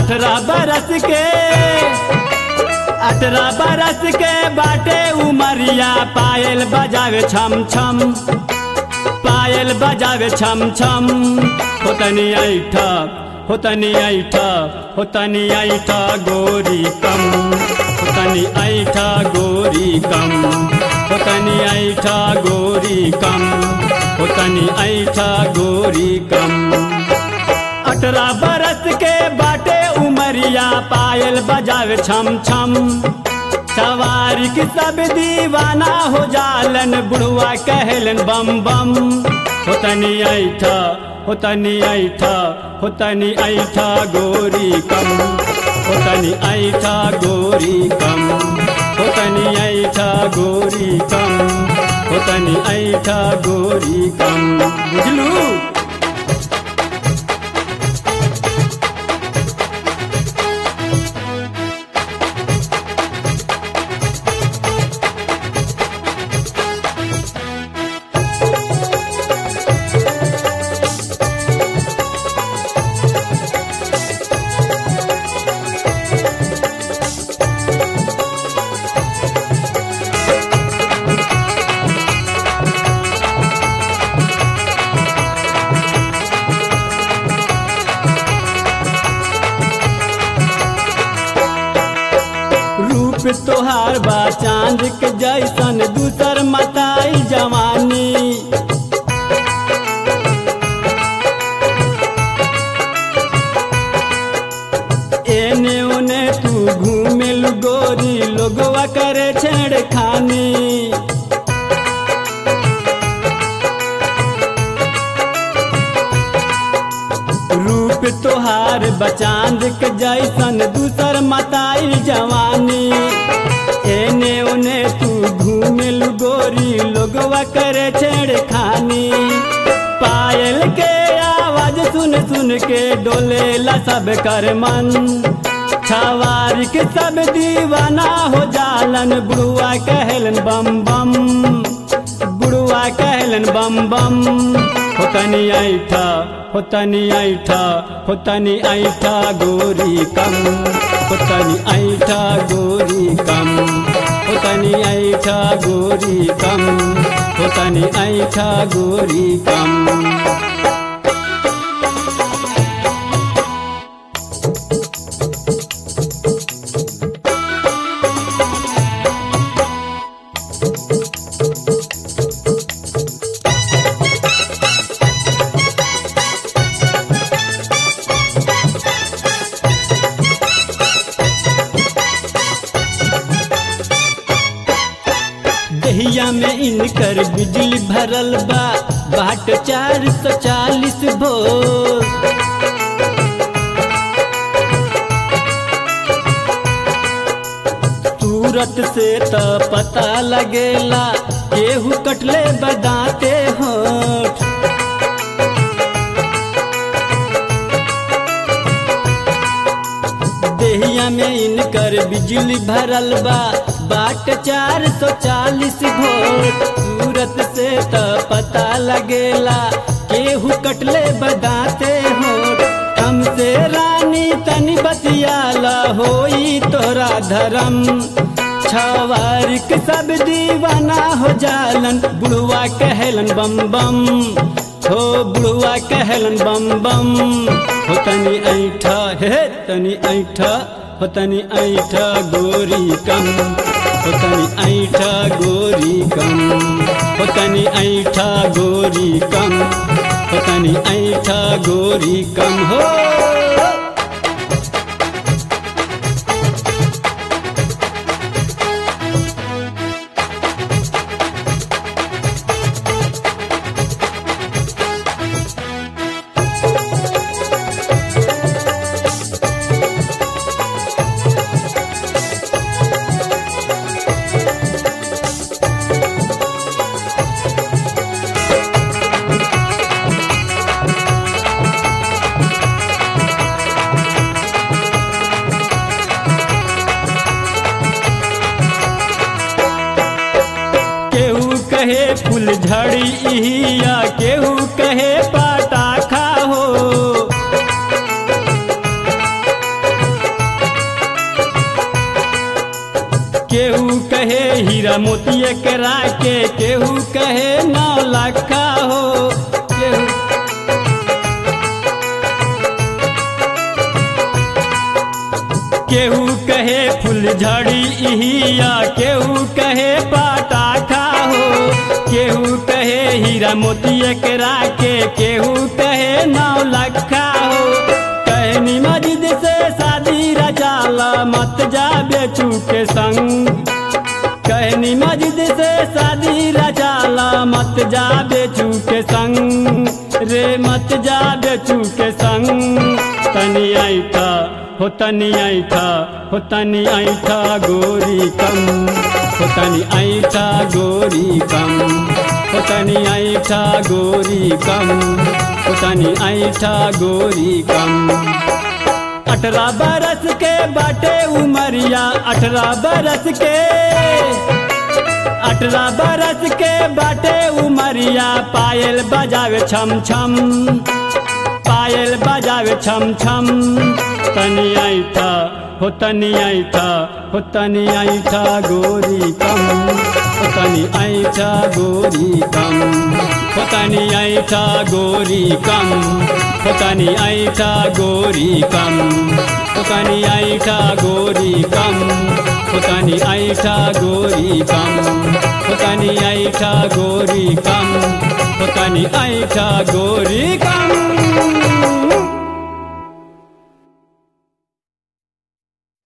अठारह बरस के अठारह बरस के बाटे उमरिया पायल बजावे छम छम पायल बजावे छम छम होतनी ऐठा होतनी ऐठा होतनी ऐठा गोरी कम होतनी ऐठा गोरी कम होतनी ऐठा गोरी कम होतनी ऐठा गोरी कम अठारह बरस के बाटे उमरिया पायल बजावे छम छम सवारी की सब दीवाना हो जालन बुढ़वा कहलन बम बम होतनी ऐठा होतनी ऐठा होतनी ऐठा गोरी कम होतनी ऐठा गोरी कम होतनी ऐठा गोरी कम होतनी ऐठा गोरी कम बुझलू रूप तोहार बा चांद के जैसन दूसर मताई जवानी एने ओने तू घूमे गोरी लोगवा करे छेड़खानी रूप तोहार बचांद के जैसन दूसर मताई जवानी एने ओने तू घूमे गोरी लोगवा करे छेड़खानी पायल के आवाज सुन सुन के डोलेला सब कर मन छवारी के सब दीवाना हो जालन बुढ़वा कहलन बम बम बुढ़वा कहलन बम बम होतनी ऐठा होतनी ऐठा होतनी ऐठा गोरी कम होतनी ऐठा गोरी कम होतनी ऐठा गोरी कम होतनी ऐठा गोरी कम दहिया में इनकर बिजली भरल बा बाट चार सौ चालीस भोर सूरत से त पता लगेला केहू कटले बदाते होठ देहिया में इनकर बिजली भरल बा बाट चार सौ चालीस भोट सूरत से त पता लगेला केहू कटले बदाते होठ हमसे रानी तनी बतियाला होई तोरा धर्म छवारिक सब दीवाना हो जालन बुढ़वा कहलन बम बम हो बुढ़वा कहलन बम बम हो तनी ऐठा हे तनी ऐठा हो तनी ऐठा गोरी कम हो तनी ऐठा गोरी कम हो तनी ऐठा गोरी कम हो तनी ऐठा गोरी कम हो केहू कहे फूल झड़ी या केहू कहे पाटा खा हो केहू कहे हीरा मोतिये करा के केहू कहे नौ लखा हो केहू केहू कहे फूल झड़ी इहिया केहू कहे पटाखा हो केहू कहे हीरा मोतिये करा के केहू कहे नौ लखा हो कहनी मजिद से शादी रचाला मत जा बेचू के संग कहनी मजिद से शादी रचाला मत जा बेचू के संग रे मत जा बेचू के संग तनी ऐठा हो तनी ऐठा हो तनी ऐठा गोरी कम हो तनी ऐठा गोरी कम हो तनी ऐठा गोरी कम हो तनी ऐठा गोरी कम अठारह बरस के बाटे उमरिया अठारह बरस के अठारह बरस के बाटे उमरिया पायल बजावे छम छम पायल बजावे छम छम तनी ऐठा हो तनी ऐठा हो तनी ऐठा गोरी कम हो तनी ऐठा गोरी कम हो तनी ऐठा गोरी कम हो तनी ऐठा गोरी कम हो तनी ऐठा गोरी कम हो तनी ऐठा गोरी कम हो तनी ऐठा गोरी कम हो तनी ऐठा गोरी कम